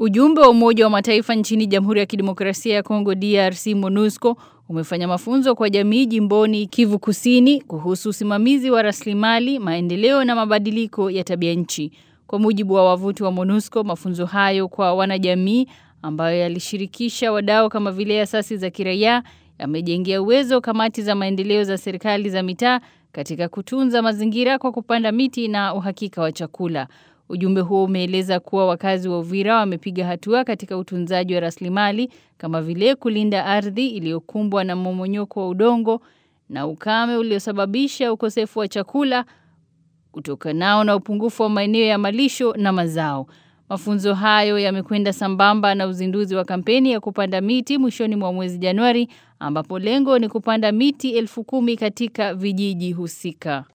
Ujumbe wa Umoja wa Mataifa nchini Jamhuri ya Kidemokrasia ya Kongo DRC MONUSCO umefanya mafunzo kwa jamii jimboni Kivu Kusini kuhusu usimamizi wa rasilimali, maendeleo na mabadiliko ya tabia nchi. Kwa mujibu wa wavuti wa MONUSCO, mafunzo hayo kwa wanajamii ambayo yalishirikisha wadau kama vile asasi za kiraia yamejengea uwezo kamati za maendeleo za serikali za mitaa katika kutunza mazingira kwa kupanda miti na uhakika wa chakula. Ujumbe huo umeeleza kuwa wakazi wa Uvira wamepiga hatua katika utunzaji wa rasilimali kama vile kulinda ardhi iliyokumbwa na mmomonyoko wa udongo na ukame uliosababisha ukosefu wa chakula kutokanao na upungufu wa maeneo ya malisho na mazao. Mafunzo hayo yamekwenda sambamba na uzinduzi wa kampeni ya kupanda miti mwishoni mwa mwezi Januari ambapo lengo ni kupanda miti elfu kumi katika vijiji husika.